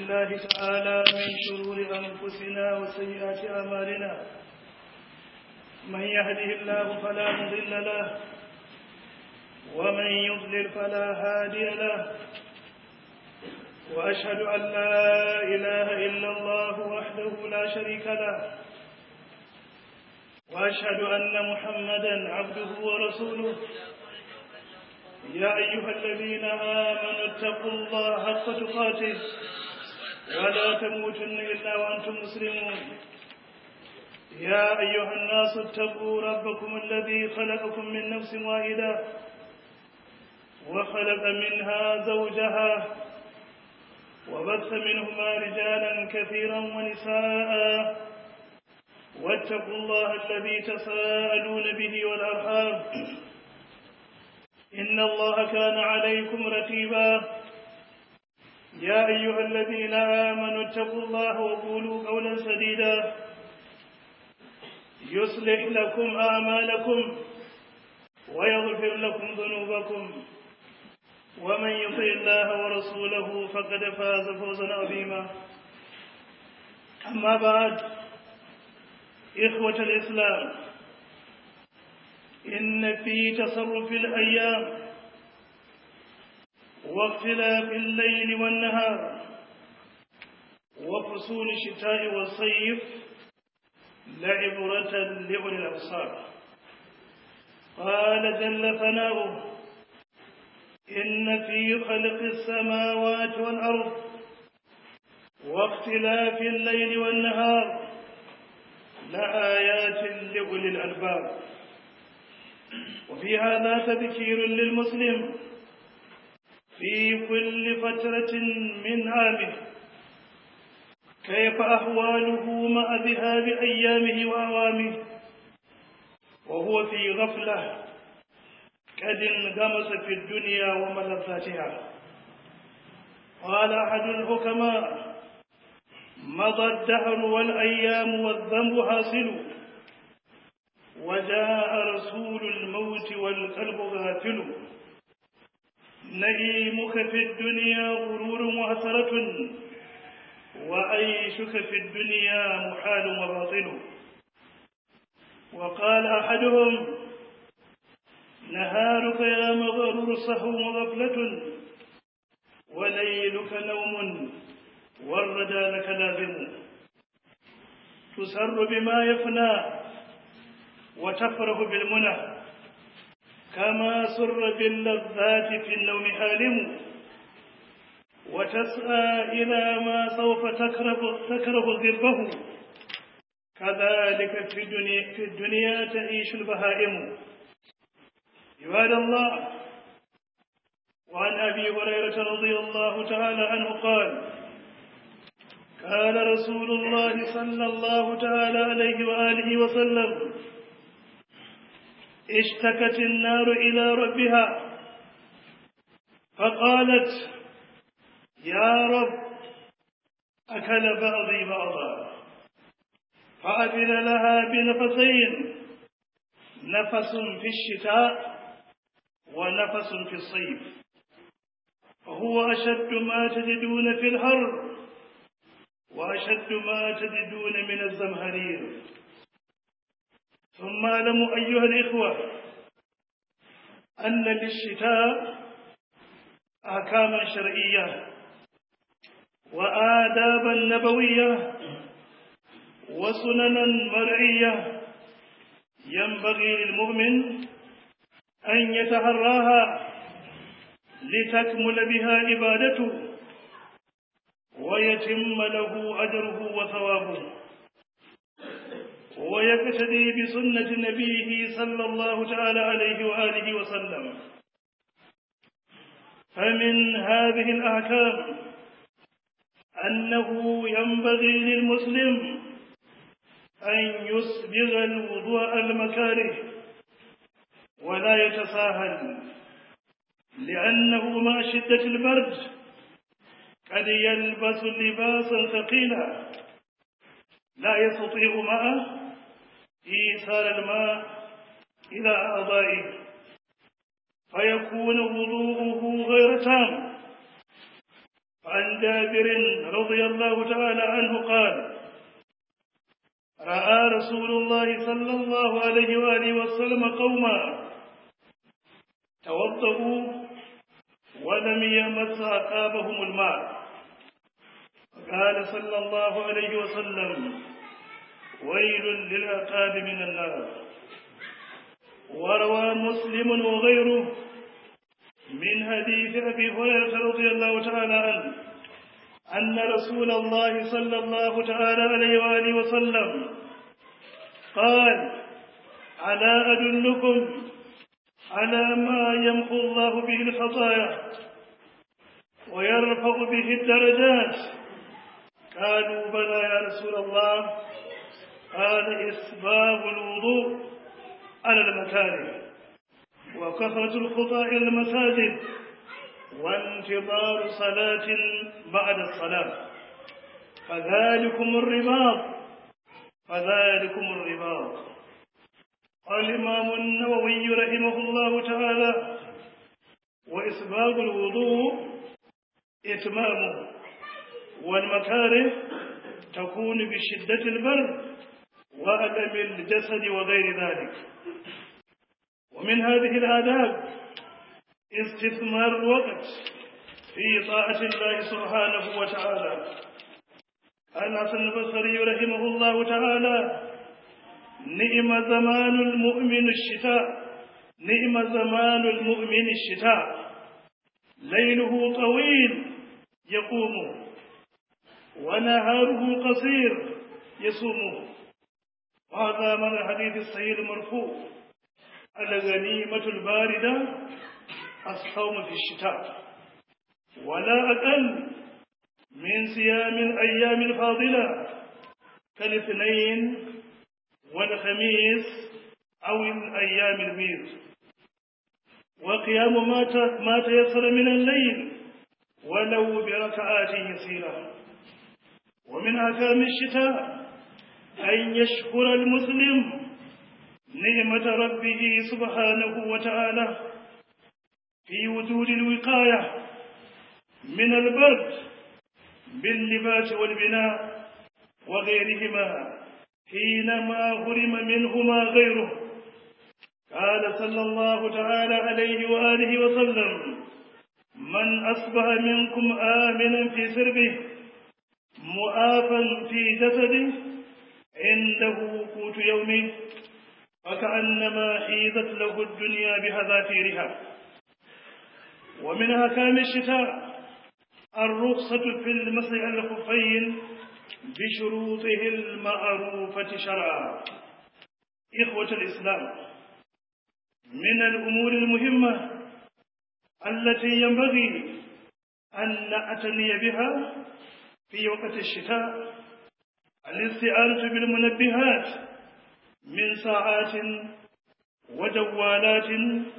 بالله تعالى من شرور أنفسنا وسيئات أعمالنا من يهده الله فلا مضل له ومن يضلل فلا هادي له وأشهد أن لا إله إلا الله وحده لا شريك له وأشهد أن محمدا عبده ورسوله يا أيها الذين آمنوا اتقوا الله حق تقاته ولا تموتن إلا وأنتم مسلمون يا أيها الناس اتقوا ربكم الذي خلقكم من نفس واحدة وخلق منها زوجها وبث منهما رجالا كثيرا ونساء واتقوا الله الذي تساءلون به والأرحام إن الله كان عليكم رتيبا يا أيها الذين آمنوا اتقوا الله وقولوا قولا سديدا يصلح لكم أعمالكم ويغفر لكم ذنوبكم ومن يطع الله ورسوله فقد فاز فوزا عظيما أما بعد إخوة الإسلام إن في تصرف الأيام واختلاف الليل والنهار وفصول الشتاء والصيف لعبرة لأولي الأبصار قال جل ثناؤه إن في خلق السماوات والأرض واختلاف الليل والنهار لآيات لأولي الألباب وفي هذا تذكير للمسلم في كل فترة من عامه كيف أحواله مع ذهاب أيامه وأوامه وهو في غفلة قد انغمس في الدنيا وملذاتها قال أحد الحكماء مضى الدهر والأيام والذنب حاصل وجاء رسول الموت والقلب غافل نعيمك في الدنيا غرور وحسرة وعيشك في الدنيا محال وباطل وقال أحدهم نهارك يا مغرور صهو وغفلة وليلك نوم والردى لك لازم تسر بما يفنى وتفرح بالمنى كما سر باللذات في النوم حالم وتسعى إلى ما سوف تكره, تكره ذربه كذلك في الدنيا, في الدنيا تعيش البهائم عباد الله وعن أبي هريرة رضي الله تعالى عنه قال قال رسول الله صلى الله تعالى عليه وآله وسلم اشتكت النار إلى ربها فقالت يا رب أكل بعضي بعضا فأذن لها بنفسين نفس في الشتاء ونفس في الصيف وهو أشد ما تجدون في الحر وأشد ما تجدون من الزمهرير ثم اعلموا أيها الإخوة أن للشتاء أحكاما شرعية وآدابا نبوية وسننا مرعية ينبغي للمؤمن أن يتهراها لتكمل بها عبادته ويتم له أجره وثوابه ويقتدي بسنة نبيه صلى الله تعالى عليه وآله وسلم فمن هذه الأحكام أنه ينبغي للمسلم أن يسبغ الوضوء المكاره ولا يتساهل لأنه مع شدة البرد قد يلبس لباسا ثقيلا لا يستطيع معه إيصال الماء إلى أعضائه فيكون وضوءه غير تام عن جابر رضي الله تعالى عنه قال رأى رسول الله صلى الله عليه وآله وسلم قوما توضؤوا ولم يمس عقابهم الماء قال صلى الله عليه وسلم ويل للعقاب من النار وروى مسلم وغيره من حديث أبي هريرة رضي الله تعالى عنه أن رسول الله صلى الله تعالى عليه وآله وسلم قال ألا أدلكم على ما يمحو الله به الخطايا ويرفع به الدرجات قالوا بلى يا رسول الله قال إسباب الوضوء على المكاره وكثرة الخطى إلى المساجد وانتظار صلاة بعد الصلاة فذلكم الرباط فذلكم الرباط قال الإمام النووي رحمه الله تعالى وإسباب الوضوء إتمامه والمكاره تكون بشدة البرد وألم الجسد وغير ذلك ومن هذه الآداب استثمار الوقت في طاعة الله سبحانه وتعالى قال حسن البصري رحمه الله تعالى نعم زمان المؤمن الشتاء نعم زمان المؤمن الشتاء ليله طويل يقوم ونهاره قصير يصوم وهذا من الحديث الصحيح المرفوع الغنيمة الباردة الصوم في الشتاء ولا أقل من صيام الأيام الفاضلة كالاثنين والخميس أو الأيام البيض وقيام ما تيسر من الليل ولو بركعات يسيرة ومن أحكام الشتاء أن يشكر المسلم نعمة ربه سبحانه وتعالى في وجود الوقاية من البرد باللباس والبناء وغيرهما حينما هرم منهما غيره قال صلى الله تعالى عليه وآله وسلم من أصبح منكم آمنا في سربه مؤافا في جسده عنده قوت يومه فكأنما حيزت له الدنيا بهذافيرها ومن أحكام الشتاء الرخصة في المسح على الخفين بشروطه المعروفة شرعا إخوة الإسلام من الأمور المهمة التي ينبغي أن نعتني بها في وقت الشتاء الاستعانة بالمنبهات من ساعات وجوالات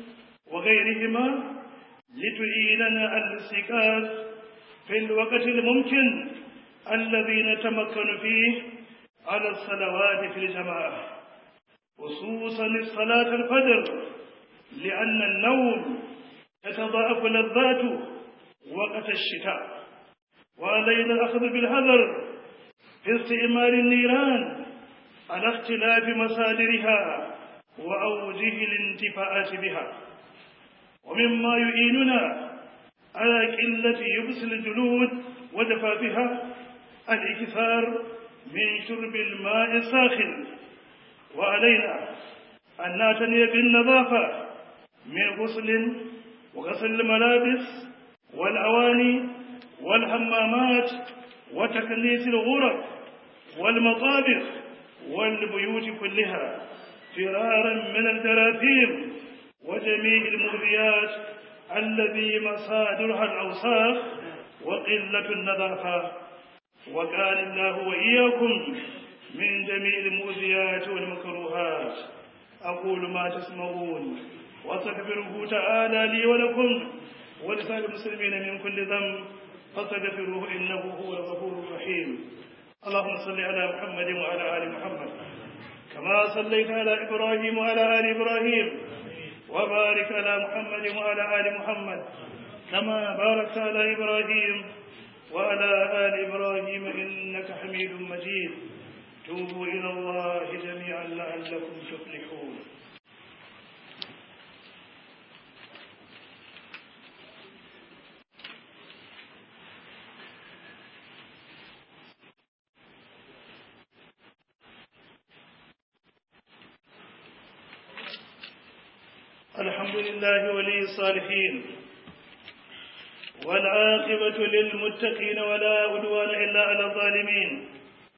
وغيرهما لتعيننا على الاستيقاظ في الوقت الممكن الذي نتمكن فيه على الصلوات في الجماعة خصوصا الصلاة الفجر لأن النوم تتضاعف لذاته وقت الشتاء وعلينا الأخذ بالحذر في استعمال النيران على اختلاف مصادرها وأوجه الانتفاعات بها ومما يعيننا على قلة يبس الجلود وجفافها الإكثار من شرب الماء الساخن وعلينا أن نعتني بالنظافة من غسل وغسل الملابس والأواني والحمامات وتكنيس الغرف والمطابخ والبيوت كلها فرارا من الجراثيم وجميع المؤذيات الذي مصادرها الأوساخ وقلة النظافة وقال الله وإياكم من جميع المؤذيات والمكروهات أقول ما تسمعون واستغفره تعالى لي ولكم ولسائر المسلمين من كل ذنب فاستغفروه إنه هو الغفور الرحيم اللهم صل على محمد وعلى آل محمد كما صليت على إبراهيم وعلى آل إبراهيم وبارك على محمد وعلى آل محمد كما باركت على إبراهيم وعلى آل إبراهيم إنك حميد مجيد توبوا إلى الله جميعا لعلكم تفلحون الحمد لله ولي الصالحين والعاقبة للمتقين ولا عدوان إلا على الظالمين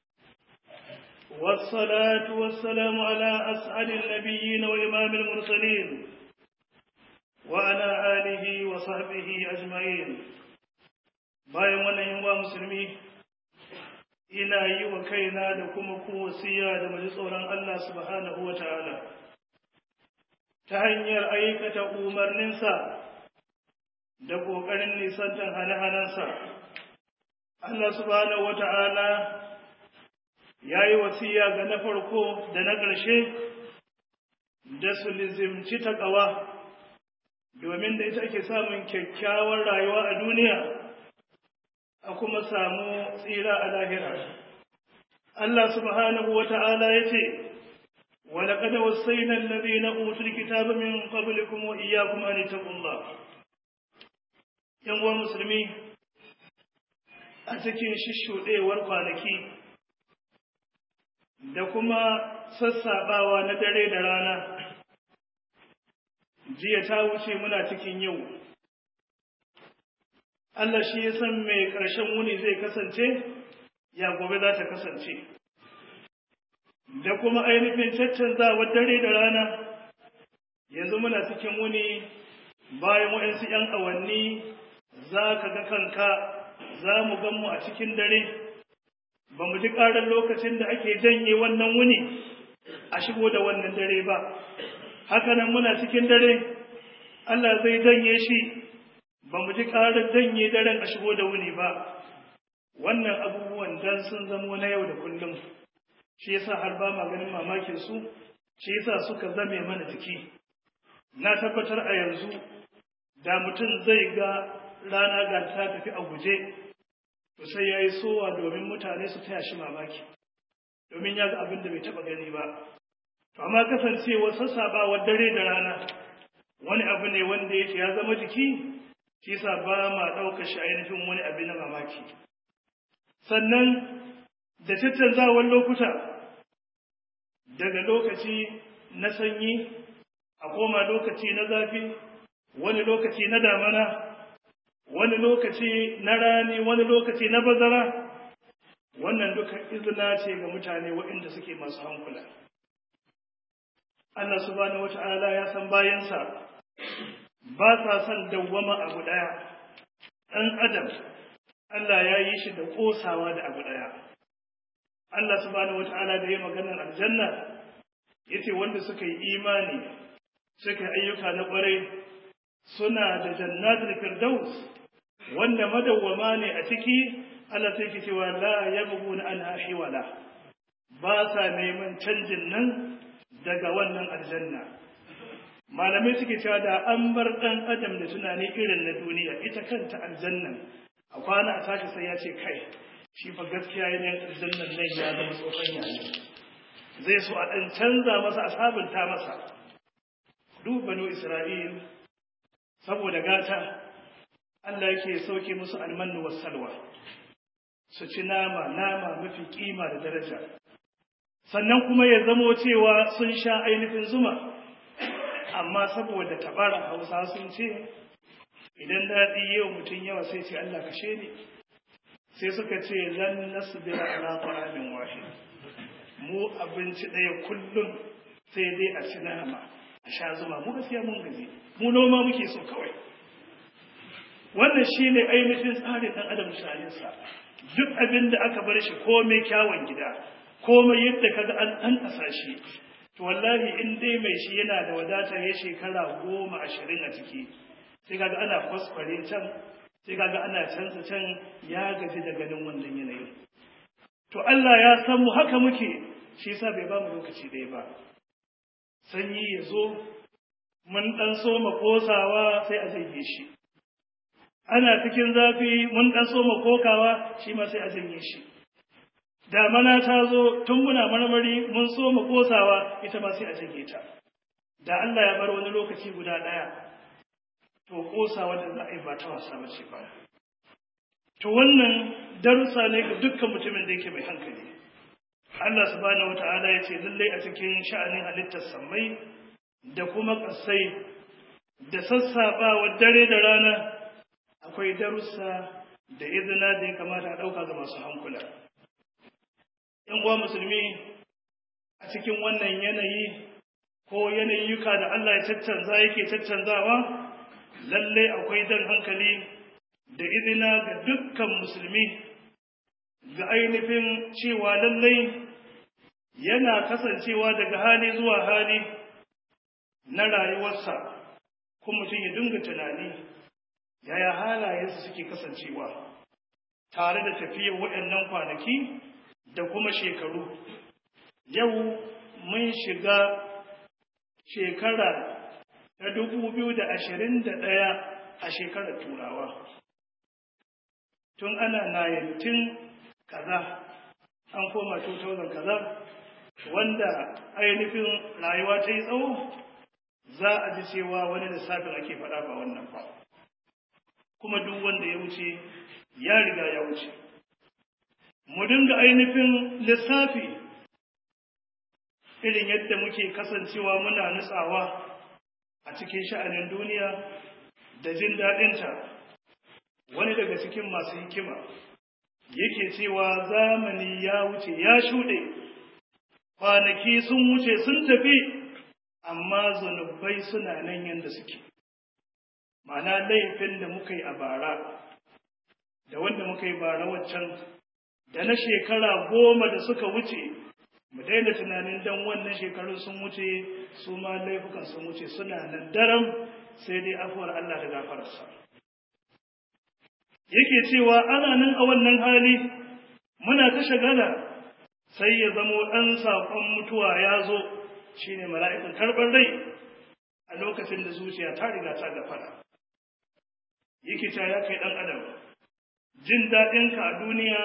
والصلاة والسلام على أسعد النبيين وإمام المرسلين وعلى آله وصحبه أجمعين bayan wannan yin musulmi ina yi wa kaina da kuma ku wasiya da maji tsoron Allah subhanahu wa ta'ala ta hanyar aikata umarninsa da ƙoƙarin nisantar hane-hanensa. Allah subhanahu wa ta'ala ya yi wasiya ga na farko da na ƙarshe da su lizimci taƙawa domin da ita ake samun kyakkyawar rayuwa a duniya a kuma samu tsira a lahira. Allah subhanahu wa ta'ala ya ce, ولقد وصينا الذين أوتوا الكتاب من قبلكم وإياكم أن اتقوا الله ‘yan musulmi a cikin shishuɗewar kwanaki da kuma sassaɓawa na dare da rana jiya ta wuce muna cikin yau Allah shi ya san mai ƙarshen wuni zai kasance ya gobe za ta kasance da kuma ainihin caccanzawar dare da rana yanzu muna cikin wuni bayan waɗansu ‘yan awanni za ka ga kanka za mu gan mu a cikin dare ba mu ji ƙarar lokacin da ake janye wannan wuni a shigo da wannan dare ba hakanan muna cikin dare Allah zai janye shi ba mu ji ƙarar janye daren a shigo da wuni ba wannan abubuwan dan sun zamo na yau da kullum shi yasa har ba ma ganin mamakin su shi yasa suka zame mana jiki na tabbatar a yanzu da mutum zai ga rana ga ta tafi a guje to sai ya yi sowa domin mutane su taya shi mamaki domin ya ga abin da bai taba gani ba to amma kasancewa sassaɓawar dare da rana wani abu ne wanda yake ya zama jiki shi yasa ba ma ɗaukar shi ainihin wani abu na mamaki sannan da tattanzawar lokuta daga lokaci na sanyi a koma lokaci na zafi wani lokaci na damana wani lokaci na rani wani lokaci na bazara wannan duka izina ce ga mutane waɗanda suke masu hankula Allah subhanahu wata'ala ya san bayansa ba sa son dawwama abu ɗaya ɗan adam Allah ya yi shi da ƙosawa da abu ɗaya Allah subhanahu wata'ala da ya maganar aljanna yace wanda suka yi imani suka yi ayyuka na ƙwarai suna da jannatul firdaus wanda madawwama ne a ciki Allah sai ke cewa la yabghuna anha hiwala ba sa neman canjin nan daga wannan aljanna malamai suke cewa da an bar dan adam da tunani irin na duniya ita kanta aljannan a kwana a tashi sai ya ce kai shi fa gaskiya yanayin aljannan nan ya zama tsohon yayi zai so a dan canza masa a sabunta masa duk banu isra'il saboda gata Allah yake sauke musu almannu was salwa su ci nama nama mafi kima da daraja sannan kuma ya zamo cewa sun sha ainihin zuma amma saboda tabara hausa sun ce idan daɗi yau mutum yawa sai ce Allah kashe ni sai suka ce lan nasbira ala ta'amin wahid mu abinci ɗaya kullum sai dai a ci nama a sha zuma mu gaskiya mun gaji mu noma muke so kawai wannan shine ainihin tsarin ɗan adam shalinsa duk abin da aka bar shi komai kyawun gida komai yadda kaga an an kasa shi to wallahi in dai mai shi yana da wadata ya shekara goma ashirin a ciki sai kaga ana kwaskware can sai kaga ana canza can ya gaji da ganin wannan yanayin to Allah ya san mu haka muke shi yasa bai ba mu lokaci ɗaya ba sanyi ya zo mun ɗan so kosawa sai a zage shi ana cikin zafi mun ɗan so mu kokawa shi ma sai a janye shi damana ta zo tun muna marmari mun so mu kosawa ita ma sai a janye ta da Allah ya bar wani lokaci guda ɗaya to kosawa da za a yi ba ta wasa ba ce ba to wannan darussa ne ga dukkan mutumin da yake mai hankali Allah subhanahu wata'ala ya ce lallai a cikin sha'anin halittar sammai da kuma ƙasai da sassaɓawa dare da rana akwai darussa da izina da ya kamata a ɗauka ga masu hankula. ‘Yan uwa musulmi a cikin wannan yanayi ko yanayuka da Allah ya caccanza yake caccanzawa lallai akwai jan hankali da izina ga dukkan musulmi ga ainihin cewa lallai yana kasancewa daga hali zuwa hali na rayuwarsa kuma mutum ya dinga tunani yaya halayensu suke kasancewa tare da tafiyar waɗannan kwanaki da kuma shekaru yau mun shiga shekara ta dubu biyu da ashirin da ɗaya a shekarar turawa tun ana 19 kaza an koma 2000 kaza wanda ainihin rayuwa ta yi tsawo za a ji cewa wani lissafin ake faɗa ba wannan ba kuma duk wanda ya wuce ya riga ya wuce mu dinga ainihin lissafi irin yadda muke kasancewa muna nutsawa a cikin sha'anin duniya da jin daɗinta wani daga cikin masu hikima yake cewa zamani ya wuce ya shuɗe kwanaki sun wuce sun tafi amma zunubai suna nan yadda suke ma'ana laifin da muka yi a bara da wanda muka yi bara waccan da na shekara goma da suka wuce mu daina tunanin dan wannan shekarun sun wuce su ma laifukan sun wuce suna nan daram sai dai afuwar Allah da gafararsa yake cewa ana nan a wannan hali muna ta shagala sai ya zamo ɗan saƙon mutuwa ya zo shine mala'ikan karɓar rai a lokacin da zuciya ta riga ta gafara yake ta ya kai ɗan adam jin daɗinka a duniya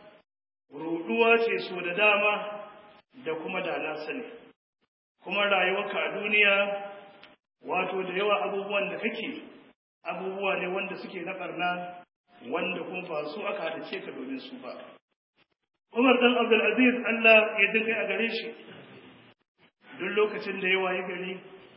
ruɗuwa ce so da dama da kuma da na sani kuma rayuwarka a duniya wato da yawa abubuwan da kake abubuwa ne wanda suke na ɓarna wanda kuma ba su aka hadace ka domin su ba Umar dan Abdul Aziz Allah ya dinga a gare shi duk lokacin da ya wayi gari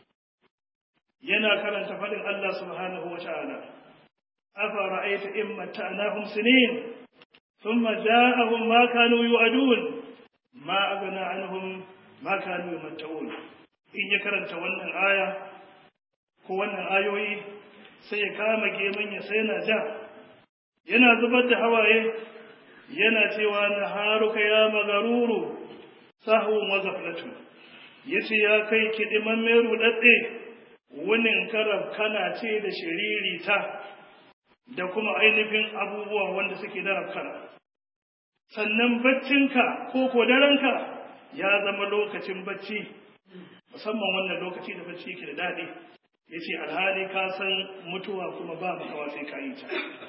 yana karanta faɗin Allah subhanahu wa ta'ala afa ra'aita in matta'nahum sinin thumma ja'ahum ma kanu yu'adun ma aghna anhum ma kanu yumatta'un in ya karanta wannan aya ko wannan ayoyi sai ya kama geman ya sai yana ja yana zubar da hawaye yana cewa na haruka ya magaruru sahun wa gaflatu yace ya kai kidiman mai rudadde wunin karab kana ce da shiririta da kuma ainihin abubuwa wanda suke da rafkana sannan baccinka ko ko daranka ya zama lokacin bacci musamman wannan lokaci da bacci yake da daɗi yace alhali ka san mutuwa kuma ba makawa sai ka yi ta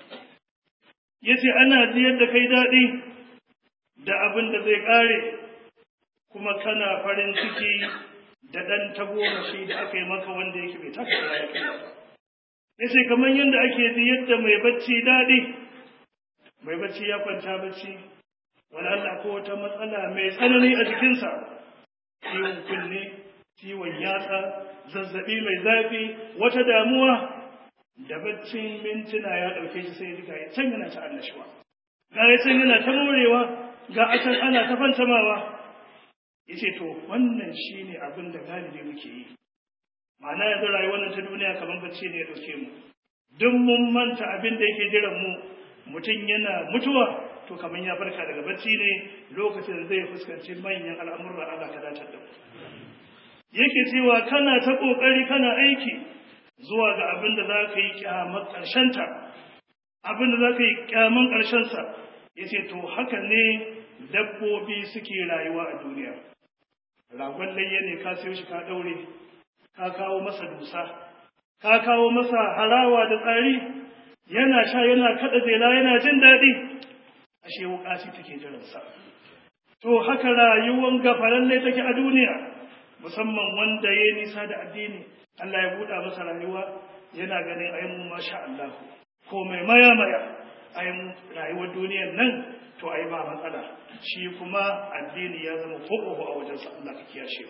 yace ana jiyar da kai daɗi da abin da zai ƙare kuma kana farin ciki da ɗan tagomashi da aka yi maka wanda yake bai taka da ya kai yace kamar yadda ake ji yadda mai bacci daɗi mai bacci ya kwanta bacci wani Allah ko wata matsala mai tsanani a jikinsa ciwon kunne ciwon yatsa zazzabi mai zafi wata damuwa da baccin mintuna ya ɗauke shi sai ya ga can yana ta annashuwa ga ya can yana ta morewa ga a can ana ta fantamawa ya ce to wannan shi ne abin da galibi muke yi ma'ana yanzu rayuwar nan ta duniya kamar bacci ne ya ɗauke mu duk mun manta abin da yake jiran mu mutum yana mutuwa to kamar ya farka daga bacci ne lokacin zai fuskanci manyan al'amuran Allah ka datar da mu yake cewa kana ta ƙoƙari kana aiki zuwa ga abin da za ka yi ƙyamar ƙarshenta abin da za ka yi ƙyaman ƙarshensa ya ce to haka ne dabbobi suke rayuwa a duniya ragon layya ne ka sayo shi ka ɗaure ka kawo masa dusa ka kawo masa harawa da tsari yana sha yana kada jela yana jin daɗi ashe wuƙa ce take jiransa to haka rayuwar gafalalle take a duniya musamman wanda ya nisa da addini Allah ya buɗa masa rayuwa yana ganin ai mu masha Allah ko mai maya maya ai mu rayuwar duniyar nan to ai ba matsala shi kuma addini ya zama koko a wajen sa Allah ka kiyashe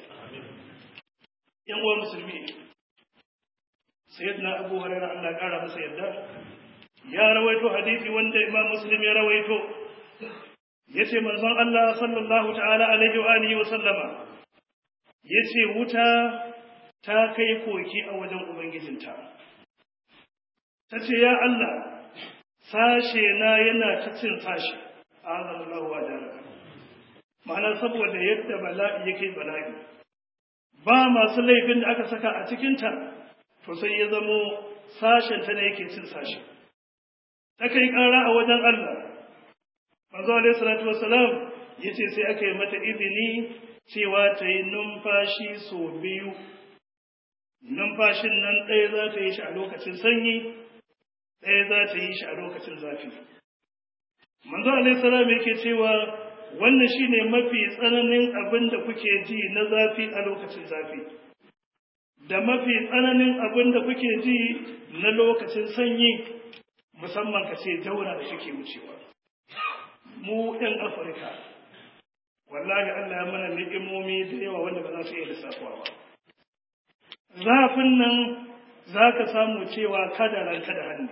yan uwan musulmi sayyidina Abu Hurairah Allah ya kara masa yadda ya rawaito hadisi wanda Imam Muslim ya rawaito yace manzon Allah sallallahu ta'ala alaihi wa alihi wa sallama yace wuta ta kai koki a wajen ubangijinta tace ya Allah sashe na yana ta cin sashi azallahu wa jalla ma'ana saboda yadda bala'i yake bala'i ba masu laifin da aka saka a cikinta to sai ya zamo sashen ta ne yake cin sashi ta kai ƙara a wajen Allah manzo alaihi salatu wassalam yace sai aka yi mata izini cewa ta yi numfashi sau biyu numfashin nan ɗaya za ta yi shi a lokacin sanyi ɗaya za ta yi shi a lokacin zafi manzo alaihi salam yake cewa wannan shine mafi tsananin abin da kuke ji na zafi a lokacin zafi da mafi tsananin abin da kuke ji na lokacin sanyi musamman ka ce daura da suke wucewa mu ɗan afirka wallahi allah ya mana ni'imomi da yawa wanda ba za su iya lissafuwa ba zafin nan za ka samu cewa kada ranka da hannu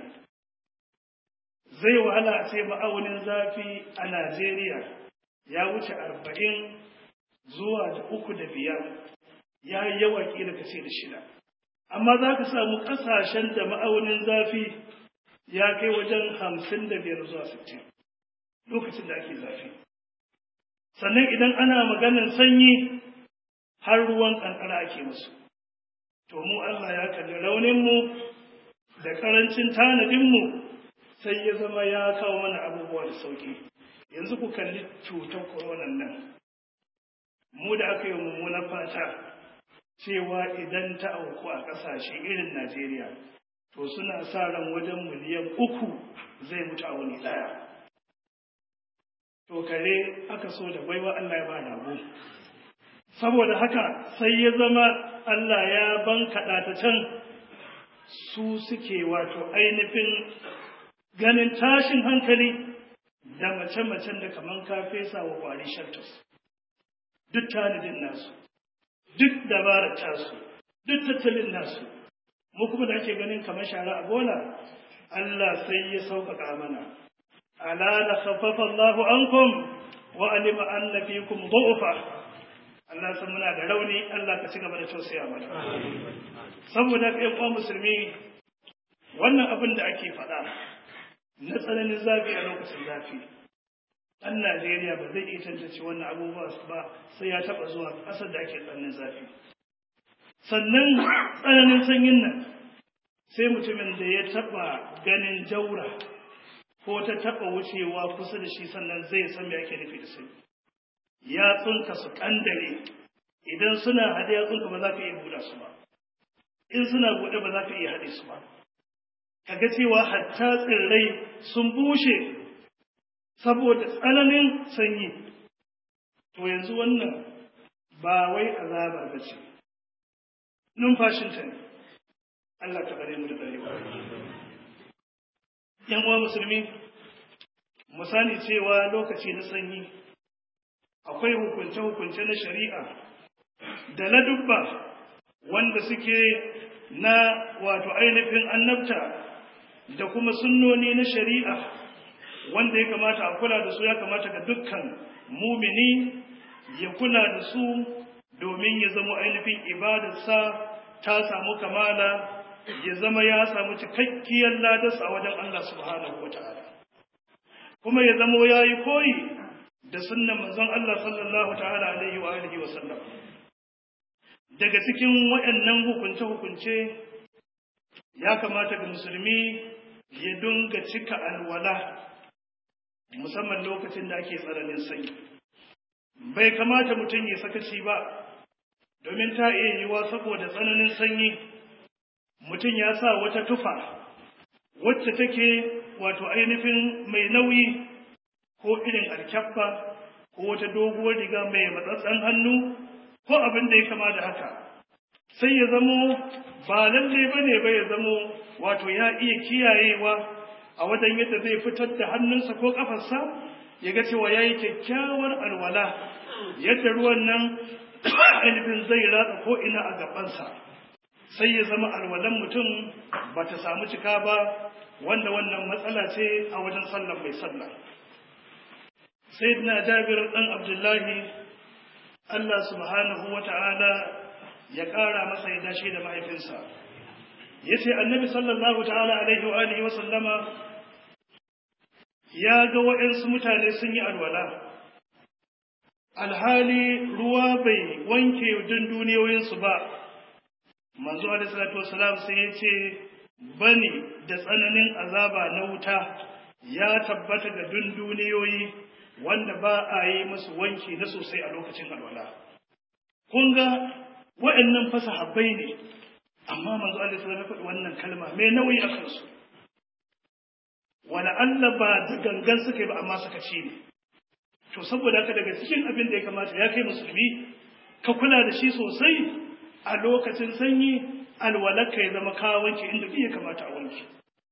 zai wahala a ce ma'aunin zafi a najeriya ya wuce arba'in zuwa da uku da biyar ya yi yawa ƙila ka ce da shida amma za ka samu ƙasashen da ma'aunin zafi ya kai wajen hamsin da biyar zuwa sittin lokacin da ake zafi sannan idan ana maganar sanyi har ruwan ƙanƙara ake musu to mu Allah ya kalli rauninmu da ƙarancin tanadinmu sai ya zama ya kawo mana abubuwa da sauƙi yanzu ku kalli cutar koronan nan mu da aka yi mummunan fata cewa idan ta auku a ƙasashe irin Najeriya to suna sa ran wajen miliyan uku zai mutu a wani ɗaya. To kare aka so da baiwa Allah ya ba rago. Saboda haka sai ya zama Allah ya bankaɗa ta can su suke wato ainihin ganin tashin hankali da mace-macen da kaman ka fesa wa ƙwari shaltus. Duk tanadin nasu, duk dabarar tasu, duk tattalin nasu. mu kuma da ake ganin kamar shara a bola Allah sai ya sauƙaƙa mana ala la khaffafa Allah ankum wa alima anna fikum du'fa Allah san muna da rauni Allah ka ci gaba da tausaya mana saboda kai kwa musulmi wannan abin da ake faɗa na tsananin zafi a lokacin zafi ɗan Najeriya ba zai iya tantance wannan abubuwa ba sai ya taɓa zuwa ƙasar da ake tsananin zafi sannan tsananin sanyin nan sai mutumin da ya taba ganin jaura ko ta taba wucewa kusa da shi sannan zai san me ake nufi da sanyi ya tsunka su kandare idan suna hade ya tsunka ba za ka iya buɗa su ba in suna buɗe ba za ka iya haɗe su ba kaga cewa hatta tsirrai sun bushe saboda tsananin sanyi to yanzu wannan ba wai azaba ba ce numfashinta ne Allah ta kare mu da tsarewa yan uwa musulmi mu sani cewa lokaci na sanyi akwai hukunce-hukunce na shari'a da na dubba wanda suke na wato ainihin annabta da kuma sunnoni na shari'a wanda ya kamata a kula da su ya kamata ga dukkan mumini ya kula da su domin ya zama ainihin ibadarsa ta samu kamala ya zama ya samu cikakkiyar ladarsa a wajen Allah subhanahu wa ta'ala. Kuma ya zama ya yi koyi da sunnan manzon Allah sallallahu ta'ala alaihi wa alihi wa sallam. Daga cikin waɗannan hukunce-hukunce ya kamata ga musulmi ya dunga cika alwala musamman lokacin da ake tsananin sanyi. Bai kamata mutum ya sakaci ba domin ta iya yiwa saboda tsananin sanyi mutum ya sa wata tufa wacce take wato ainihin mai nauyi ko irin alkyabba ko wata doguwar riga mai matsatsen hannu ko abin da ya kama da haka sai ya zamo ba lalle ba ne ba ya zamo wato ya iya kiyayewa a wajen yadda zai fitar da hannunsa ko kafarsa ya ga cewa ya yi kyakkyawar alwala yadda ruwan nan ainihin zai ratsa ko ina a gabansa sai ya zama alwalan mutum ba ta samu cika ba wanda wannan matsala ce a wajen sallan mai sallah sai na jabir ɗan abdullahi allah subhanahu wa ta'ala ya ƙara masa ya dace da mahaifinsa ya ce annabi sallallahu ta'ala alaihi wa alihi wa sallama ya ga waɗansu mutane sun yi alwala alhali ruwa bai wanke dun duniyoyinsu ba manzo alaihi salatu wasalam sai ya ce bani da tsananin azaba na wuta ya tabbata ga dun duniyoyi wanda ba a yi musu wanki na sosai a lokacin alwala kun ga waɗannan fasahabbai ne amma manzo alaihi salatu faɗi wannan kalma mai nauyi a kansu wala Allah ba da gangan suka yi ba amma suka ci ne to saboda haka daga cikin abin da ya kamata ya kai musulmi ka kula da shi sosai a lokacin sanyi alwalaka ya zama ka wanke inda ya kamata a wanke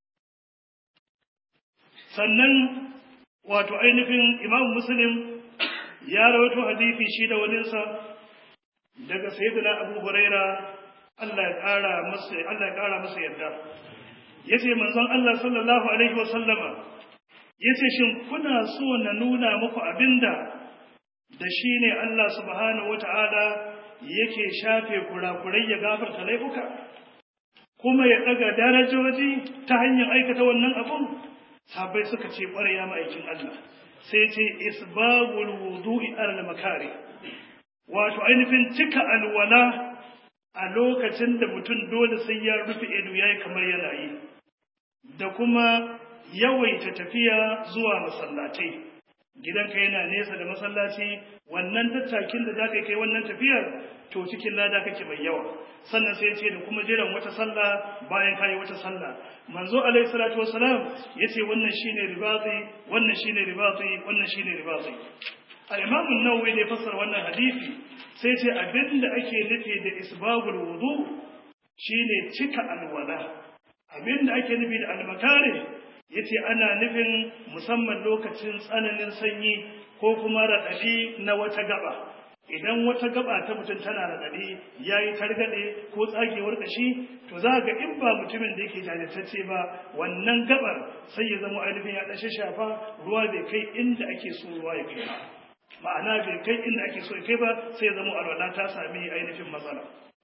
sannan wato ainihin imam muslim ya rawaito hadisi shi da waninsa daga sayyidina abu huraira Allah ya kara masa Allah ya kara masa yarda yace manzon Allah sallallahu alaihi wa sallama yace shin kuna so na nuna muku abinda da shine Allah subhanahu wataala yake shafe kurakurai ya gafarta laifuka kuma ya daga darajoji ta hanyar aikata wannan abun sabai suka ce ƙwarya ma'aikin Allah sai ce isbagul wudu'i alal makari wato ainihin cika alwala a lokacin da mutum dole sai ya rufe ido yayi kamar yana yi da kuma yawaita tafiya zuwa masallatai gidanka yana nesa da masallaci wannan tattakin da zaka kai wannan tafiyar to cikin lada kake mai yawa sannan sai ce da kuma jiran wata sallah bayan kai wata sallah manzo alaihi salatu wassalam yace wannan shine ribati wannan shine ribati wannan shine ribati al-imam an-nawawi da fassara wannan hadisi sai ce abinda ake nufi da isbagul wudu shine cika alwala abinda ake nufi da al-makari yace ana nufin musamman lokacin tsananin sanyi ko kuma raɗaɗi na wata gaba idan wata gaba ta mutum tana raɗaɗi ya yi targaɗe ko tsagewar ƙashi to za ga in ba mutumin da yake jajirtacce ba wannan gabar sai ya zama ainihin ya ɗashe shafa ruwa bai kai inda ake so ruwa ya kai ba ma'ana bai kai inda ake so ya kai ba sai ya zama alwala ta sami ainihin matsala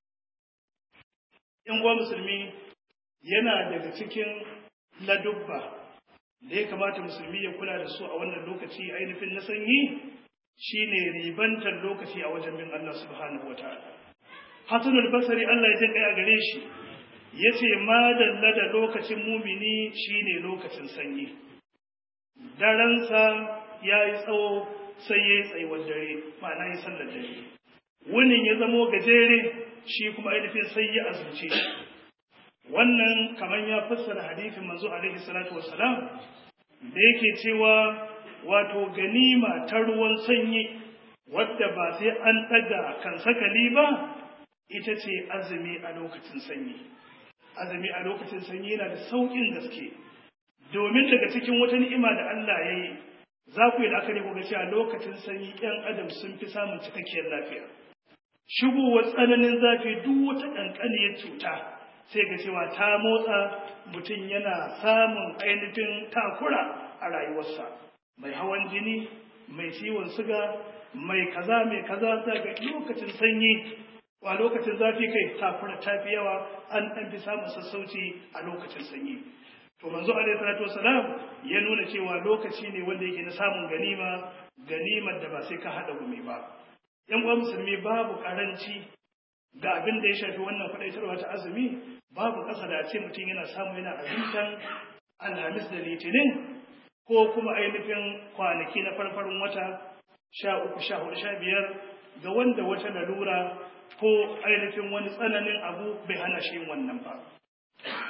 in uwa musulmi yana daga cikin ladubba da ya kamata musulmi ya kula da su a wannan lokaci ainihin na sanyi shine ribantar lokaci a wajen bin Allah subhanahu wataala Hassan al-Basri Allah ya jinka a gare shi yace ma dalla da lokacin mumini shine lokacin sanyi daransa yayi tsawo sai yayi tsayuwar dare ma'ana yi sallar dare wunin ya zamo gajere shi kuma ainihin sai ya azumce shi wannan kamar ya fassara hadisin manzo alaihi salatu wassalam da yake cewa wato ganima ta ruwan sanyi wadda ba sai an daga kan sakali ba ita ce azumi a lokacin sanyi azumi a lokacin sanyi yana da sauƙin gaske domin daga cikin wata ni'ima da Allah ya yi za ku yi la'akari ku ga cewa lokacin sanyi ƴan adam sun fi samun cikakkiyar lafiya shigowar tsananin zafi duk wata ƙanƙaniyar cuta sai ga cewa ta motsa mutum yana samun ainihin takura a rayuwarsa mai hawan jini mai ciwon suga mai kaza mai kaza ga lokacin sanyi a lokacin zafi kai takura ta fi yawa an ɗan fi samun sassauci a lokacin sanyi to manzo alaihi salatu wasalam ya nuna cewa lokaci ne wanda yake na samun ganima ganimar da ba sai ka haɗa gumi ba yan uwa musulmi babu karanci ga abin da ya shafi wannan faɗaitarwa ta azumi babu ƙasa da ce mutum yana samu yana azumtan alhamis da litinin ko kuma ainihin kwanaki na farfarin wata sha uku sha hudu sha biyar ga wanda wata lalura ko ainihin wani tsananin abu bai hana shi yin wannan ba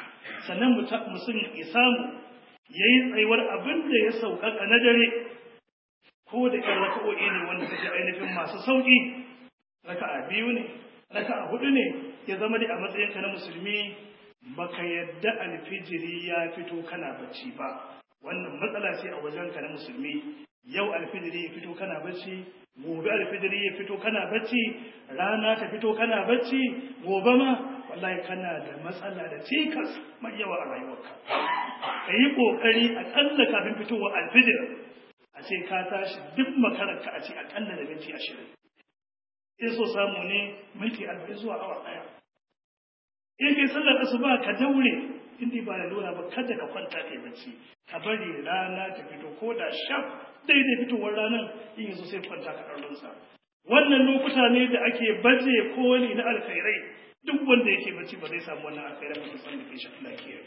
sannan mutum ya samu ya yi tsayuwar abin da ya sauƙaƙa na dare ko da ƴan raka'o'i ne wanda take ainihin masu sauƙi raka'a biyu ne raka'a hudu ne ya zama dai a matsayinka na musulmi baka yadda alfijiri ya fito kana bacci ba wannan matsala ce a wajenka na musulmi yau alfijiri ya fito kana bacci gobe alfijiri ya fito kana bacci rana ta fito kana bacci gobe ma wallahi kana da matsala da cikas mai yawa a rayuwarka ka yi ƙoƙari aƙalla kafin fitowar alfijir a ce ka tashi duk makararka a ce aƙalla da minti ashirin in so samu ne minti arba'in zuwa awa ɗaya in kai sallar asuba ka daure in ba da lura ba kada ka kwanta kai bacci ka bari rana ta fito ko da shaf daidai fitowar ranar in yanzu sai kwanta ka ɗaurinsa wannan lokuta ne da ake baje koli na alkhairai duk wanda yake bacci ba zai samu wannan alkhairai ba san da kai shafi lafiya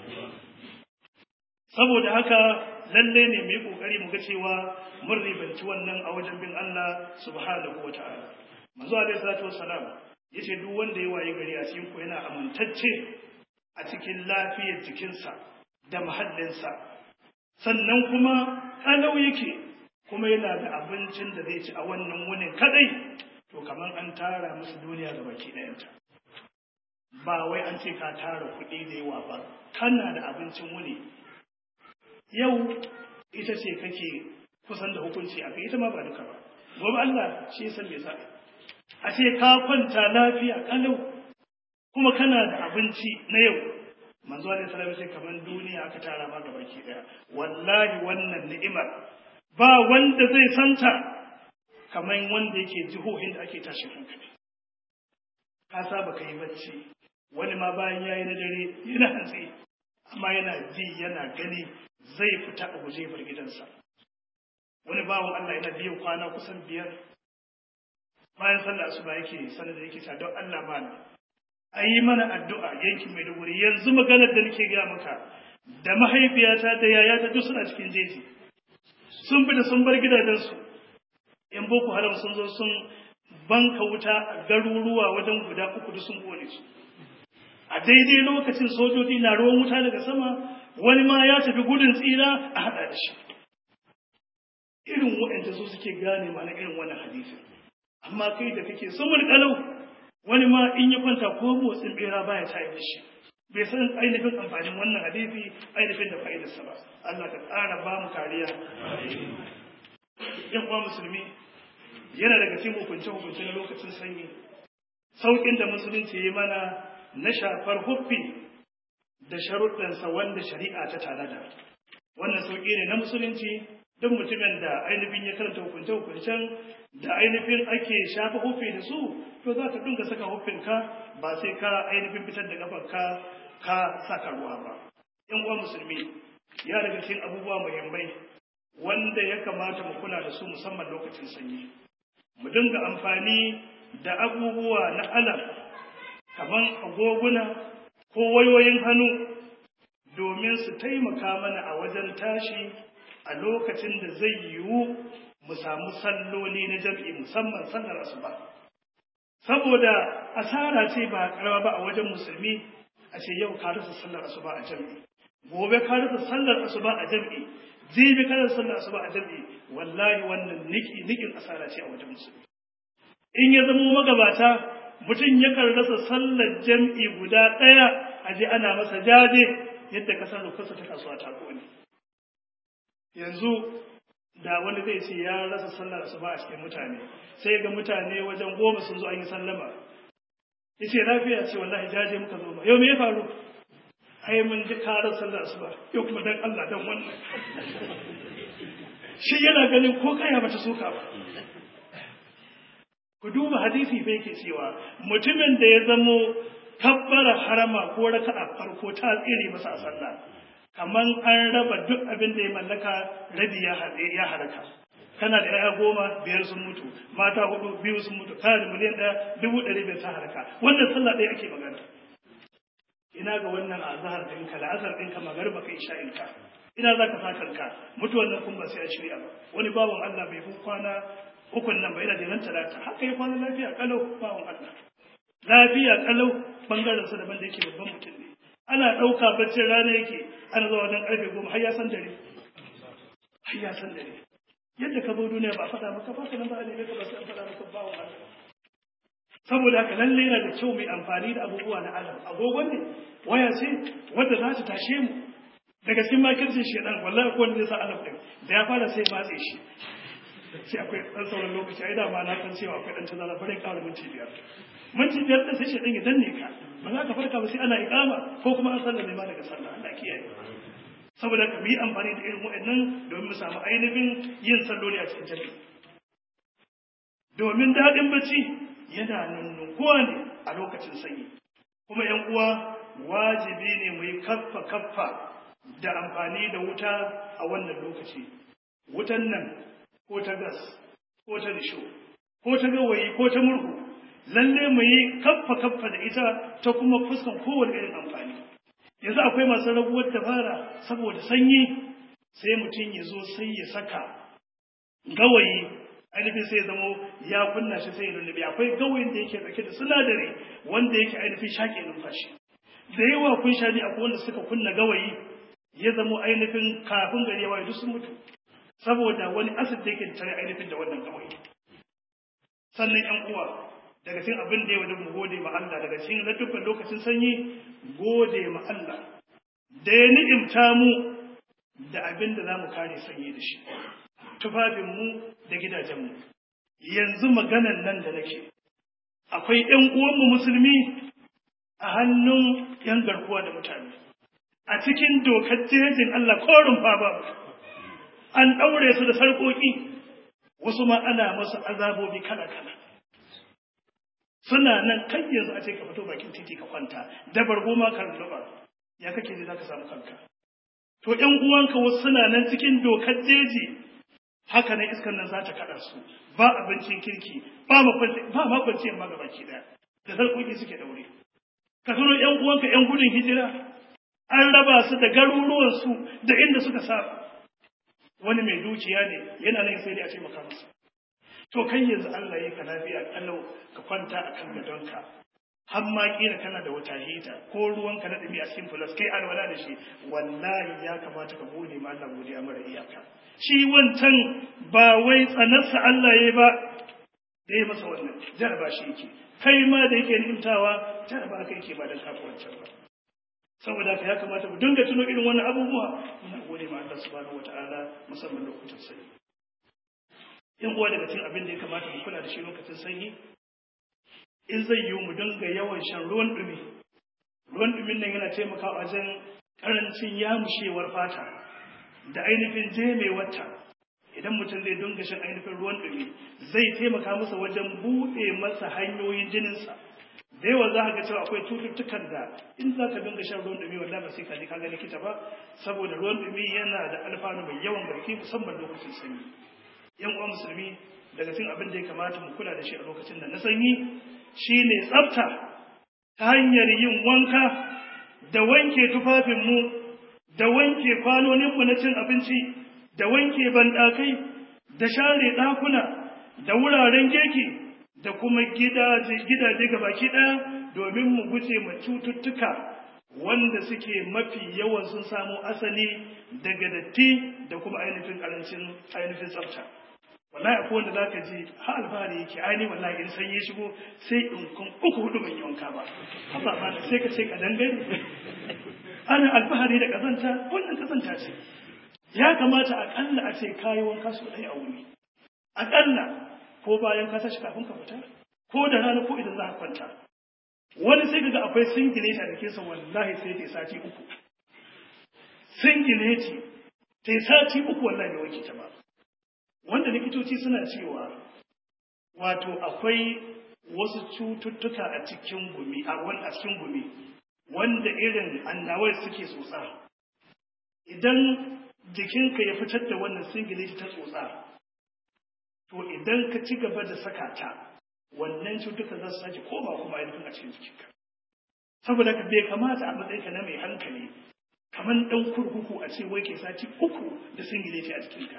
saboda haka lalle ne mu yi kokari mu ga cewa mun ribanci wannan a wajen bin Allah subhanahu wa ta'ala manzo alaihi salatu wassalam yace duk wanda ya waye gari a cikin ku yana amintacce a cikin lafiyar jikinsa da muhallinsa sannan kuma kalau yake kuma yana da abincin da zai ci a wannan wunin kadai to kamar an tara musu duniya ga baki ɗayanta ba wai an ce ka tara kuɗi da yawa ba kana da abincin wuni yau ita ce kake kusan da hukunci a kai ita ma ba duka ba gobe Allah shi ya san me zaɓi a ce ka kwanta lafiya kalau kuma kana da abinci na yau manzo alaihi salam sai kaman duniya aka tara ma gabaki daya wallahi wannan ni'imar ba wanda zai santa kaman wanda yake jihohin da ake tashin hankali ka saba kai bacci wani ma bayan yayi na dare yana hantsi amma yana ji yana gani zai fita a guje bar gidansa wani bawan Allah yana biyan kwana kusan biyar bayan sallah asuba yake sanar da yake ta don Allah mana a yi mana addu'a yankin Maiduguri yanzu maganar da nake gaya maka da mahaifiyata da yayata duk suna cikin jeji sun fita sun bar gidajensu in boko haram sun zo sun banka wuta a garuruwa wajen guda uku da sun kone su a daidai lokacin sojoji na ruwan wuta daga sama wani ma ya tafi gudun tsira a haɗa da shi irin waɗanda su suke gane mana irin wannan hadisin amma kai da kake sumul kalau wani ma in ya kwanta ko motsin bera baya tayar da shi bai san ainihin amfanin wannan hadisi ainihin da fa'idarsa ba Allah ka tsara ba mu kariya yan uwa musulmi yana daga cikin hukunce hukunce na lokacin sanyi saukin da musulunci ya mana na shafar huffi da sharuɗansa wanda shari'a ta tanada wannan sauki ne na musulunci duk mutumin da ainihin ya karanta hukunce hukuncen da ainihin ake shafa huffi da su to za ka dinga saka huffinka ba sai ka ainihin fitar da kafarka ka saka ruwa ba yan uwa musulmi ya daga cikin abubuwa muhimmai wanda ya kamata mu kula da su musamman lokacin sanyi mu dinga amfani da abubuwa na alam kamar agoguna ko wayoyin hannu domin su taimaka mana a wajen tashi a lokacin da zai yiwu mu samu salloli na jam'i musamman sallar asuba saboda asara ce ba karawa ba a wajen musulmi a ce yau ka rasa sallar asuba a jam'i gobe ka rasa sallar asuba a jam'i jibi ka rasa sallar asuba a jam'i wallahi wannan niki nikin asara ce a wajen musulmi in ya zama magabata mutum yakan rasa sallar jam'i guda ɗaya a je ana masa jaje yadda kasar rufarsa ta kasuwa ta kone yanzu da wani zai ce ya rasa sallar asuba a cikin mutane sai ga mutane wajen goma sun zo an yi sallama ya ce lafiya ce wallahi jaje muka zo ba yau me ya faru ai mun ji karar sallar asuba yau kuma dan Allah dan wannan shi yana ganin ko kaya bata soka ba ku duba hadisi fa yake cewa mutumin da ya zamo kabbara harama ko raka'a farko ta tsire masa a sallah kaman an raba duk abin da ya mallaka rabi ya ya haraka kana da yaya goma biyar sun mutu mata hudu biyu sun mutu kana da miliyan ɗaya dubu ɗari biyar ta haraka wannan sallah ɗaya ake magana ina ga wannan azhar ɗinka la'asar ɗinka magarba ka isha ɗinka ina za ka sa kanka mutuwan nan kun ba sai a shirya ba wani bawan Allah bai fi kwana ukun nan ba yana da nan talata haka ya kwana lafiya kalau bawan Allah lafiya kalau bangaren sa daban da yake babban mutum ne ana ɗauka baccin rana yake ana zuwa wajen ƙarfe goma har ya san dare har ya san dare yadda ka zo duniya ba a faɗa maka ba ka nan ba a neme ka ba sai an faɗa maka ba wa Allah saboda haka lalle yana da kyau mai amfani da abubuwa na alam agogon ne waya ce wadda za ta tashe mu daga cikin makircin shedan wallahi ko wanda zai sa alam din da ya fara sai matse shi sai akwai dan sauran lokaci ai da ma na san cewa akwai dan tazara bare kawai minti biyar minti biyar din sai shedan ya danne ka ba za ka farka ba sai ana iqama ko kuma an sallame ma daga sallah Allah kiyaye saboda ka yi amfani da irin wa'annan domin mu samu ainihin yin salloli a cikin jami'i domin daɗin bacci yana nunnukuwa ne a lokacin sanyi kuma yan uwa wajibi ne mu yi kaffa kaffa da amfani da wuta a wannan lokaci wutan nan ko ta gas ko ta risho ko ta gawayi ko ta murhu lalle mu yi kaffa kaffa da ita ta kuma fuskan kowane irin amfani yanzu akwai masu raguwar dabara saboda sanyi sai mutum ya zo sai ya saka gawayi ainihin sai zamo ya kunna shi sai ya lullube akwai gawayin da yake dauke da sinadari wanda yake ainihin shaƙe numfashi da yawa kun sha ne akwai wanda suka kunna gawayi ya zamo ainihin kafin gari ya waye duk sun mutu saboda wani asid da yake tare ainihin da wannan gawayi sannan yan uwa daga cikin abin da ya wajen mu gode ma Allah daga cikin ladubban lokacin sanyi gode ma Allah da ya ni'imta mu da abin da za mu kare sanyi da shi tufafinmu da gidajenmu yanzu maganan nan da nake akwai ‘yan uwanmu musulmi a hannun ‘yan garkuwa da mutane a cikin dokar jejin Allah korin ba an ɗaure su da sarƙoƙi wasu ma ana masu azabobi kala-kala suna nan kan yanzu a ce ka fito bakin titi ka kwanta da bargo ma kan lubar ya kake ji za ka samu kanka to ‘yan uwanka wasu suna nan cikin dokar jeji haka nan iskar nan za ta kaɗa su ba abincin kirki ba makwanci yamma ga baki ɗaya da sarƙoƙi suke daure ka tuno ‘yan uwanka ‘yan gudun hijira an raba su da garuruwansu da inda suka saba wani mai dukiya ne yana nan sai dai a taimaka masa to kai yanzu Allah ya ka lafiya kalau ka kwanta a kan gadonka har ma kila kana da wata hita ko ruwanka na ɗumi a cikin fulas kai alwala da shi wallahi ya kamata ka gode ma Allah godiya mara iyaka shi wancan ba wai tsanarsa Allah ya ba da ya masa wannan jaraba shi yake kai ma da yake nimtawa jaraba kai yake ba da kafa wancan ba saboda haka ya kamata mu dinga tuno irin wannan abubuwa muna gode ma Allah subhanahu wataala musamman lokutan sanyi yan uwa daga cikin abin da ya kamata mu kula da shi lokacin sanyi in zai yiwu mu dinga yawan shan ruwan dumi ruwan dumin nan yana taimakawa wajen karancin yamushewar fata da ainihin jemewarta idan mutum zai dunga shan ainihin ruwan ɗumi zai taimaka masa wajen buɗe masa hanyoyin jininsa da yawa za ka ga cewa akwai cututtukan da in za ka dinga shan ruwan ɗumi wallahi ba sai ka je ka ga likita ba saboda ruwan ɗumi yana da alfanu mai yawan gaske musamman lokacin sanyi yan uwa musulmi daga cikin abin da ya kamata mu kula da shi a lokacin da na sanyi shine tsafta ta hanyar yin wanka da wanke tufafinmu da wanke kwanoninmu na cin abinci da wanke banɗakai da share ɗakuna da wuraren girki da kuma gidaje ga baki ɗaya domin mu guje ma cututtuka wanda suke mafi yawan sun samo asali daga datti da kuma ainihin ƙarancin ainihin tsafta wallahi akwai wanda zaka ji ha alfahari yake ainihin wallahi in san ya shigo sai in kun uku hudu ban yi wanka ba haba ba sai ka ce ka dangane ana alfahari da kazanta wannan kazanta ce ya kamata akalla a ce kayi wanka su ɗaya a wuni akalla ko bayan ka tashi kafin ka fita ko da rana ko idan za ka kwanta wani sai kaga akwai singileti da ke son wallahi sai ta sati uku singileti ta sati uku wallahi bai wanke ta ba wanda likitoci suna cewa wato akwai wasu cututtuka a cikin gumi a wani a cikin gumi wanda irin annawai suke tsotsa idan jikinka ya fitar da wannan singileti ta tsotsa to idan ka ci gaba da saka ta wannan cutuka za su sake koma kuma ainihin a cikin jikinka saboda ka bai kamata a matsayinka na mai hankali kamar ɗan kurkuku a ce wai ke sati uku da singileti a jikinka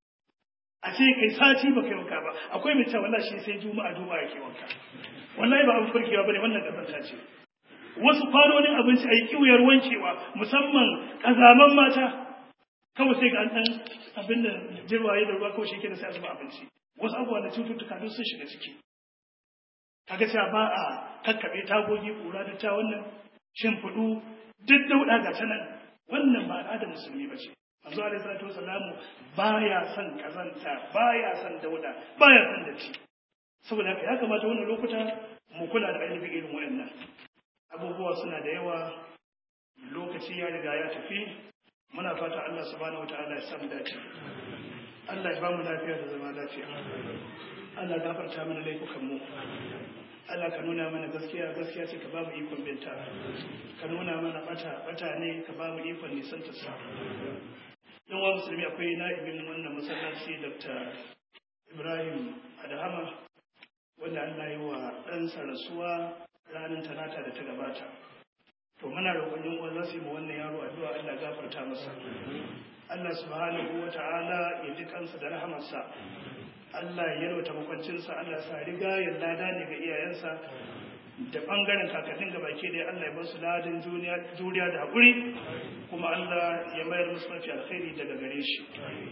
a ce kai sati ba kai wanka ba akwai mai cewa wallahi shi sai juma'a juma'a yake wanka wallahi ba abin farkewa bane wannan kazanta ce wasu kwanonin abinci a yi kiwuyar wankewa musamman ƙazaman mata kawai sai ga an ɗan abin da jirwaye da ruwa kawai shi ke da sai a zuba abinci wasu abubuwa da cututtuka duk sun shiga ciki kaga cewa ba a kakkaɓe tagogi ƙura da ta wannan shimfiɗu duk dauɗa ga ta nan wannan ba al'adar musulmi ba ce manzo alaihi salatu wasalamu baya son kazanta baya son dauɗa baya son datti saboda haka ya kamata wannan lokuta mu kula da ainihin irin wayannan abubuwa suna da yawa lokaci ya riga ya tafi muna fata Allah subhanahu wataala ya samu dace Allah ya ba mu lafiya da zama lafiya Allah ya gafarta mana laifukan mu Allah ka nuna mana gaskiya gaskiya ce ka ba mu ikon binta ka nuna mana bata bata ne ka ba mu ikon nisan ta sa yan wa musulmi akwai na'ibin wannan masallaci Dr. Ibrahim Adahama wanda Allah yi wa ɗansa rasuwa ranar talata da ta gabata to muna roƙon yan uwa za su yi ma wannan yaro addu'a Allah gafarta masa Allah subhanahu wa ta'ala ya ji kansa da rahamarsa Allah ya yalwata makwancinsa Allah sa riga ya lada ne ga iyayensa da bangaren kakannin ga baki da Allah ya basu ladin juriya da haƙuri kuma Allah ya mayar musu mafi alkhairi daga gare shi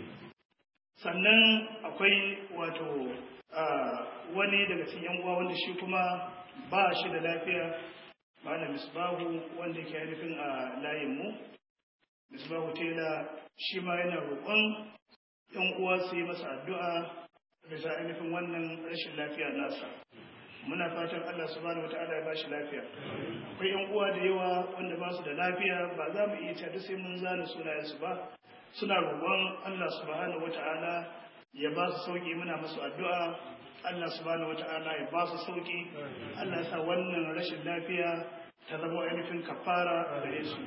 sannan akwai wato wani daga cikin yan uwa wanda shi kuma ba shi da lafiya malam misbahu wanda ke nufin a layin mu misbahu tela shi ma yana roƙon yan uwa su yi masa addu'a bisa ainihin wannan rashin lafiya nasa muna fatan Allah subhanahu wataala ya bashi lafiya akwai yan uwa da yawa wanda ba su da lafiya ba za mu iya cewa sai mun zana sunayensu ba suna roƙon Allah subhanahu wataala ya ba su sauki muna masu addu'a Allah subhanahu wata'ala ya ba su sauki Allah sa wannan rashin lafiya ta zama ainihin kafara gare su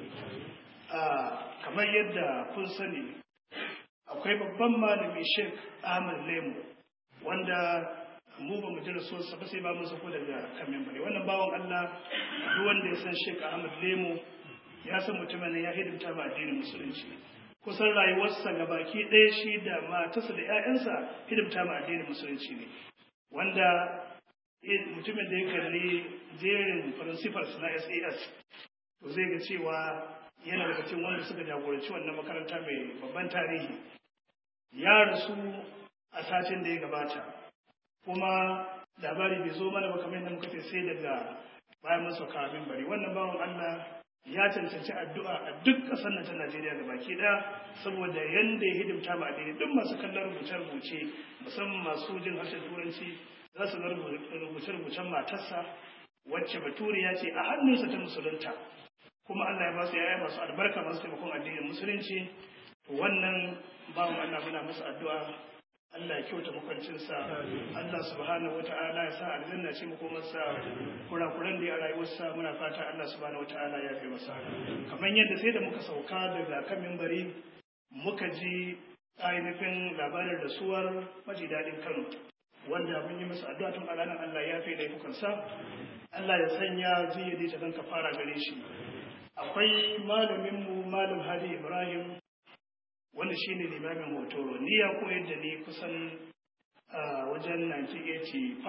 kamar yadda kun sani akwai babban malami Sheikh Ahmad Lemu wanda mu ba mu ji rasuwarsa ba sai ba mu sako daga kamin bare wannan bawan Allah duk wanda ya san Sheikh Ahmad Lemu ya san mutumin ya hidimta ba addinin musulunci kusan rayuwarsa ga baki ɗaya shi da matarsa da 'ya'yansa hidimta ma addinin musulunci ne wanda mutumin da ya kalli jerin principals na SAS to zai ga cewa yana daga cikin wanda suka jagoranci wannan makaranta mai babban tarihi ya rasu a satin da ya gabata kuma labari bai zo mana ba kamar yadda muka ce sai daga bayan masa kamin bari wannan bawan Allah ya cancanci addu'a a duk ƙasar nan ta Najeriya da baki ɗaya saboda yanda ya hidimta ma addini duk masu kallon rubuce-rubuce musamman masu jin harshen turanci za su ga rubuce-rubucen matarsa wacce baturiya ce a hannunsa ta musulunta kuma Allah ya ba su yaya masu albarka masu taimakon addinin musulunci wannan bawan Allah muna masa addu'a Allah ya kyauta makwancinsa Allah subhanahu wata'ala ya sa aljanna ce makomarsa kurakuran da ya rayuwarsa muna fata Allah subhanahu wata'ala ya fi masa kamar yadda sai da muka sauka daga kan mimbari muka ji ainihin labarin rasuwar maji daɗin Kano wanda mun yi masa addu'a tun a ranar Allah ya fi laifukansa Allah ya sanya ziyadi ta zan fara gare shi akwai malaminmu malam Hadi Ibrahim wanda shi ne limamin hotoro ni ya koyar da ni kusan wajen 1985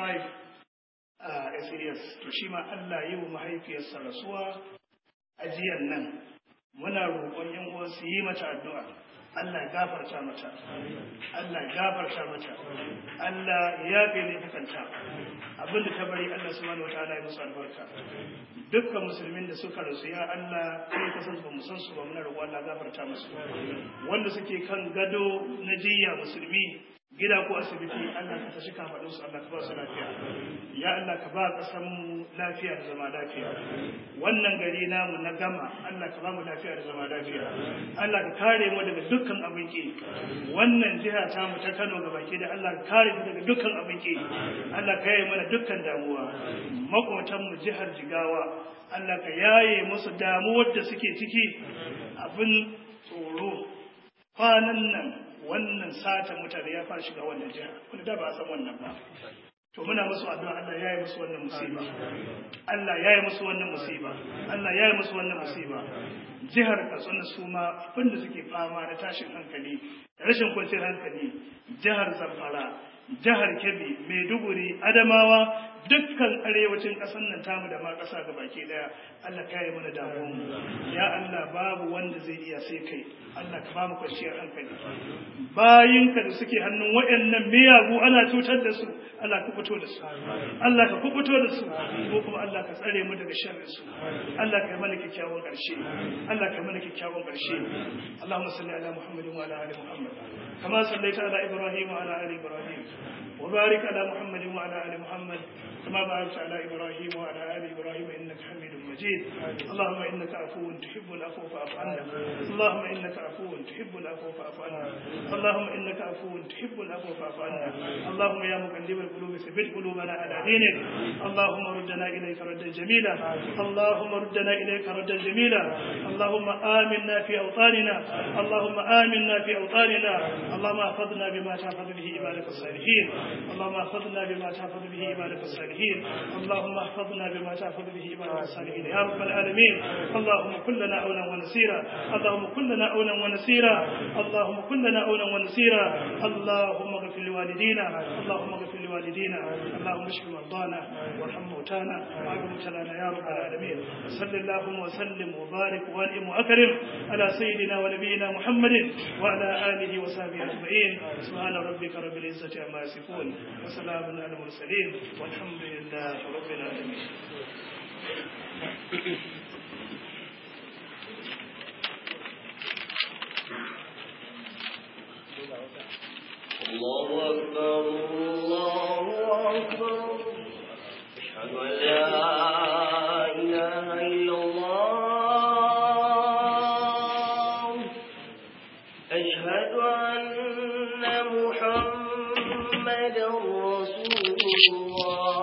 a SAS to shi ma Allah yi wa mahaifiyarsa rasuwa a jiyan nan muna roƙon yan uwa su yi mata addu'a Allah gafarta mata Allah gafarta mata Allah ya yafe ne kanta abinda ta bari Allah subhanahu wataala ya musu albarka dukkan musulmin da suka rasu ya Allah kai ka san ba mu san su ba muna roƙo Allah gafarta musu wanda suke kan gado na jiya musulmi gida ko asibiti Allah ka tashi ka faɗin su Allah ka ba su lafiya ya Allah ka ba ƙasar mu lafiya da zama lafiya wannan gari namu na gama Allah ka ba mu lafiya da zama lafiya Allah ka kare mu daga dukkan abin ki wannan jiha ta mu ta Kano ga baki da Allah ka kare mu daga dukkan abin ki Allah ka yaye mana dukkan damuwa makwatan mu jihar Jigawa Allah ka yaye musu damuwar da suke ciki abin tsoro kwanan nan wannan sata mutane ya fara shiga wannan jiha wanda da ba a san wannan ba to muna musu addu'a Allah ya yi musu wannan musiba Allah ya yi musu wannan musiba Allah ya yi musu wannan musiba jihar Katsina su ma abinda suke fama da tashin hankali da rashin kwanciyar hankali jihar Zamfara jihar kebbi maiduguri adamawa dukkan arewacin ƙasar nan tamu da ma ƙasa ga baki daya Allah ka yi mana damuwanmu ya Allah babu wanda zai iya sai kai Allah ka ba mu kwanciyar hankali bayinka da suke hannun waɗannan miyagu ana cutar da su Allah ka fito da su Allah ka kubuto da su ko kuma Allah ka tsare mu daga sharrin su Allah ka yi mana kyakkyawan ƙarshe Allah ka yi mana kyakkyawan ƙarshe Allahumma salli ala Muhammadin wa ala ali Muhammad kama sallaita ala Ibrahim wa ala ali Ibrahim وبارك على محمد وعلى ال محمد كما باركت على ابراهيم وعلى ال ابراهيم انك حميد مجيد اللهم انك عفو تحب العفو فاعف عنا اللهم انك عفو تحب العفو فاعف عنا اللهم انك عفو تحب العفو فاعف عنا اللهم يا مقلب القلوب ثبت قلوبنا على دينك اللهم ردنا اليك ردا جميلا اللهم ردنا اليك ردا جميلا اللهم امنا في اوطاننا اللهم امنا في اوطاننا اللهم احفظنا بما تحفظ به عبادك الصالحين اللهم احفظنا بما تحفظ به عبادك الصالحين اللهم احفظنا بما تحفظ به عبادك الصالحين يا رب العالمين اللهم كن لنا اولا ونسيرا اللهم كن لنا اولا ونسيرا اللهم كن لنا اولا ونسيرا اللهم اغفر لوالدينا اللهم اغفر لوالدينا اللهم اشف مرضانا وارحم موتانا وعاف مبتلانا يا رب العالمين صل اللهم وسلم وبارك وانعم واكرم على سيدنا ونبينا محمد وعلى اله وصحبه اجمعين سبحان ربك رب العزه عما يصفون وسلام على المرسلين والحمد لله رب العالمين الله أكبر الله أكبر أشهد أن لا إله إلا الله أشهد أن محمدا رسول الله